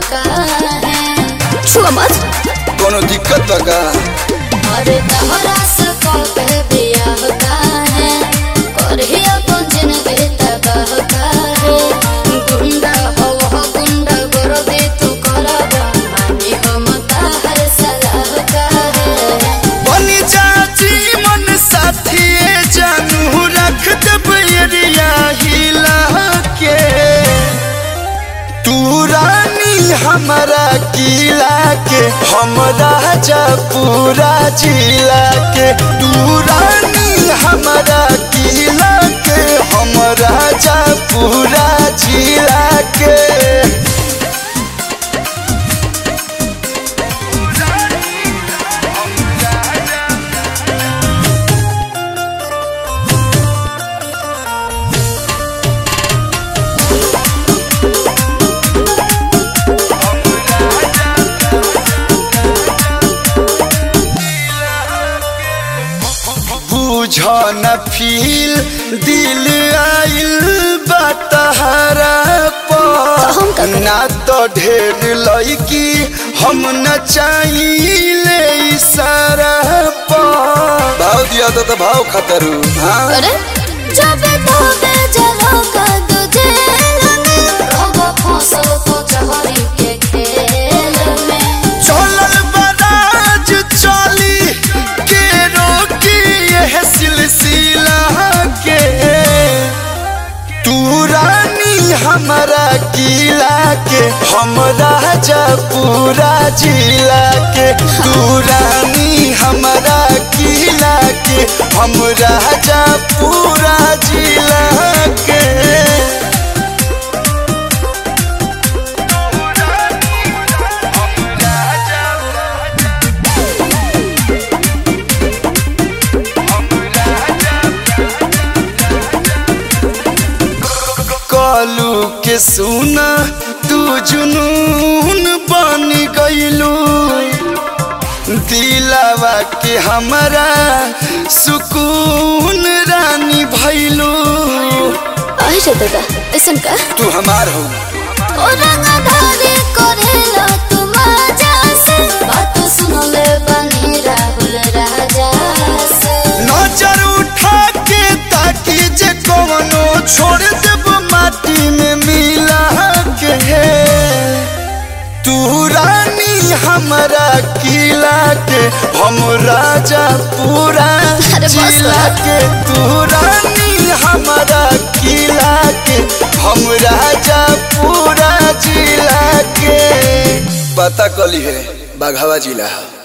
काहे छुआ मत कोनो दिक्कत बा का अरे तहरा से कबे बियाह काहे करही अपन जिंदगी तबाह काहे गुंडा हो हो गुंडा कर दे तू करबा मानी हम ताहर सलाह काहे बनी चाची मन साथी जानू रख दब एरिया हिला के तू रानी हमारा किला के हम राजा पूरा जिला के तू रानी हमारा किला के हम राजा पूरा जिला के बुझ न फील दिल आइल बतहरा हम का करी? ना तो ढेर लड़की हम न चाहिए इशारा भाव दिया तो, तो भाव खतरू हाँ अरे जब तोबे जलो का तुझे में रहो फंसो तो चहरी के खेल में चलल बराज चली के रोकी यह सिलसिला के तू रानी हमारा किला के हम राजा पूरा जिला के तू रानी हमारा किला के हम राजा पूरा जिला के कालू के सुना तू जुनून बन गईलू दिलावा के हमारा सुकून रानी भैलू आई रे दादा ऐसन का तू हमार हो ओ रंगधारी करेला तुम आजा से बात सुन ले बनी राहुल राजा से नजर उठा के ताकि जे कवनो छोड़ देब माटी में मिला के तू रानी हमारा किला के हम राजा पूरा अरे बस जिला कर। के तू रानी हमारा किला के हम राजा पूरा जिला के पता कली है बाघावा जिला है